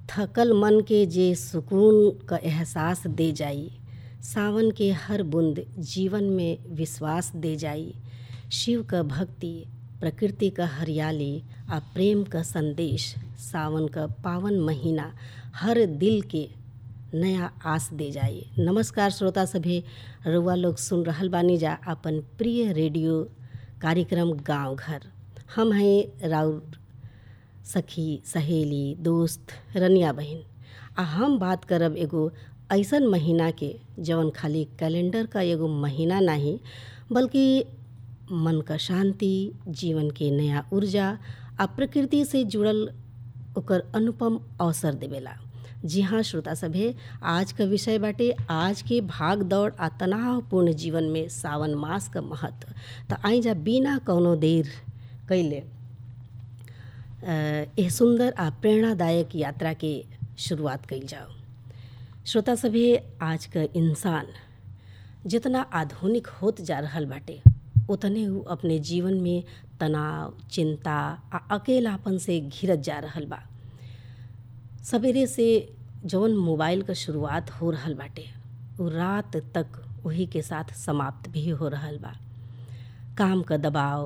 थकल मन के जे सुकून क एहसास दे जाई सावन के हर बूंद जीवन में विश्वास दे जाई शिव क भक्ति प्रकृति क हरियाली आ प्रेम क संदेश सावन क पावन महीना हर दिल के नया आस दे जाई नमस्कार श्रोता सभे रउआ लोग सुन रहल बानी जा अपन प्रिय रेडियो कार्यक्रम गांव घर हम हैं राउर सखी सहेली दोस्त रनिया बहन आ हम बात करब एगो ऐसन महीना के जवन खाली कैलेंडर का एगो महीना नहीं बल्कि मन का शांति जीवन के नया ऊर्जा आ प्रकृति से जुड़ल ओकर अनुपम अवसर देवेला जी हाँ श्रोता सभे आज का विषय बाटे आज के भाग दौड़ आ तनावपूर्ण जीवन में सावन मास का महत्व त आई जा बिना कौनो देर कैले यह सुंदर आ प्रेरणादायक यात्रा के शुरुआत कइल जाओ श्रोता सभे आज का इंसान जितना आधुनिक होत जा रहल बाटे उतने उ अपने जीवन में तनाव चिंता आ अकेलापन से घिरत जा रहल बा सवेरे से जौन मोबाइल क शुरुआत हो रहल बाटे उ रात तक वही के साथ समाप्त भी हो रहल बा काम क दबाव